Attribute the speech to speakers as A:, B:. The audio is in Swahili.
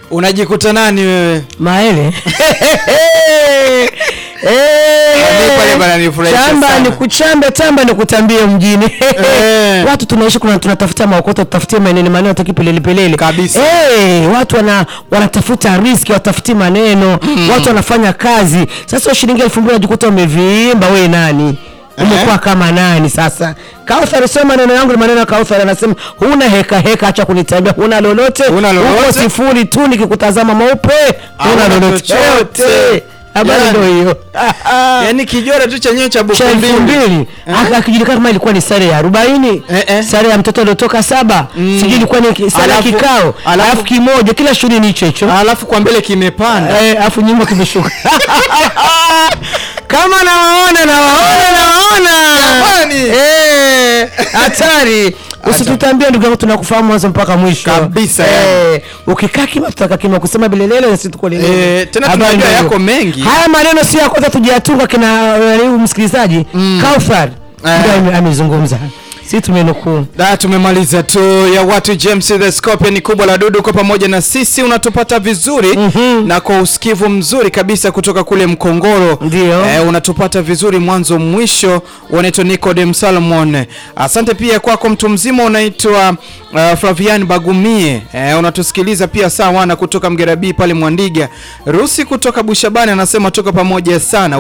A: unajikuta nani wewe
B: Maele.
A: Mimi pale bana nifurahisha
B: Chamba
A: sana.
B: ni kuchamba, tamba ni kutambia mjini.
A: Eh.
B: Watu tunaishi kuna tunatafuta maokoto, tutafutie maneno maneno taki pelele pelele.
A: Kabisa.
B: Eh, watu wana wanatafuta riski, watafuti maneno. Watu wanafanya kazi. Sasa shilingi 2000 unajikuta umevimba wewe nani? Umekuwa kama nani sasa? Kauthar sema maneno yangu ni maneno ya Kauthar anasema huna heka heka, acha kunitambia, huna lolote.
A: Huna lolote.
B: Uko sifuri tu nikikutazama maupe. Huna
A: Hauna
B: lolote.
A: chochote.
B: Yote. Habari
A: Yani.
B: ndio hiyo.
A: yaani kijora tu chenyewe cha buku
B: cha elfu
A: mbili
B: mbili Aka- akijulikana kama ilikuwa ni sare ya arobaini
A: Eh, eh.
B: sare ya mtoto aliotoka saba sijui ilikuwa ni ki- sare ya
A: Alafu-
B: kikao
A: alafu-
B: alafu kimoja kila shughuli ni hicho hicho
A: alafu kwa mbele kimepanda
B: Eh, alafu nyuma kimeshuka kama nawaona nawaona nawaona
A: Jamani.
B: Eh, hatari usitutambie ndugu yangu tunakufahamu mwanzo mpaka mwisho
A: Kabisa,
B: eh, ukikaa kima tutaka kima kusema bilelele na sisi tuko lelele
A: Eh, tena
B: Habari
A: tunajua
B: ndio
A: yako
B: hiyo.
A: mengi.
B: haya maneno si ya kwanza tujiatunga kina eh, huyu msikilizaji Kauthar
A: Eh.
B: ndio ame- amezungumza si tumenukuu
A: Da, tumemaliza tu ya watu James the Scorpion kubwa la dudu kwa pamoja na sisi unatupata vizuri
B: Mhm.
A: na kwa usikivu mzuri kabisa kutoka kule Mkongoro
B: Ndio.
A: eh, unatupata vizuri mwanzo mwisho unaitwa Nicodem Salmon asante pia kwako mtu mzima unaitwa uh, Flavian Bagumie eh, unatusikiliza pia sawa na kutoka Mgerabii pale Mwandiga Rusi kutoka Bushabani anasema toka pamoja sana